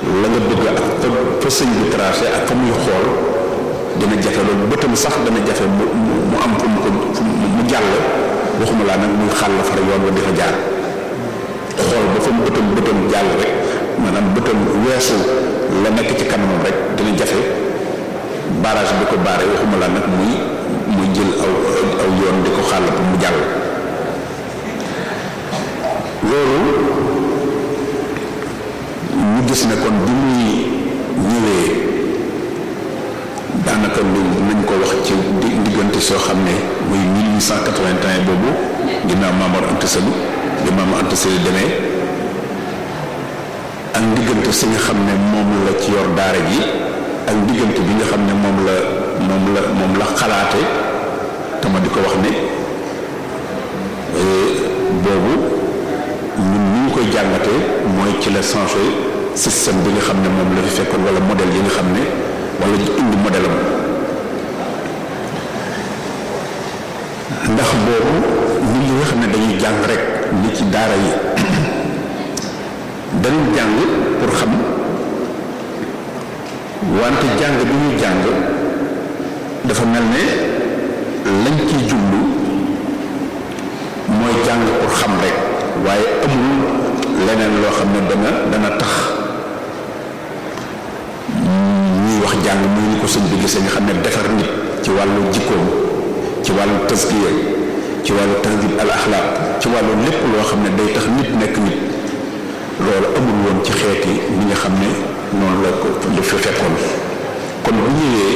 la nga bëgg ak fa fa sëñ bi tracé ak fa muy xool dina jafe loolu bëtam sax dana jafe mu mu am fu mu ko mu jàll waxuma laa nag muy xàll far yoon wa di fa jaar xool ba fa mu bëtam bëtam jàll rek maanaam bëtam weesu la nekk ci kanamam rek dina jafe barrage bi ko baare waxuma laa nag muy muy jël aw aw yoon di ko xàll pour mu jàll loolu ñu gis ne kon bi muy ñëwee daanaka lu nañ ko wax ci diggante soo xam ne muy 1881 boobu ginnaaw Maamor Anta Sali bi Maamor Anta Sali demee ak diggante si nga xam ne moom la ci yor daara ji ak diggante bi nga xam ne moom la moom la moom la xalaate te ma di ko wax ne boobu ñun ni ñu koy jàngatee mooy ci la changé système bi nga xam ne moom la fi fekkoon wala modèle yi nga xam ne wala indi modèle am ndax boobu nit ñi nga xam ne dañuy jàng rek ni ci daara yi dañuy jàng pour xam wante jàng bi ñuy jàng dafa mel ne lañ ciy jublu mooy jàng pour xam rek waaye amul leneen loo xam ne dana dana tax ñuy wax jàng muy ni ko sëñ bi gisee nga xam ne defar nit ci wàllu jikkoom ci wàllu tasgiya ci wàllu tahdib al axlaaq ci wàllu lépp loo xam ne day tax nit nekk nit loolu amul woon ci xeeti ñi nga xam ne noonu la ko li fi fekkoon kon bu ñëwee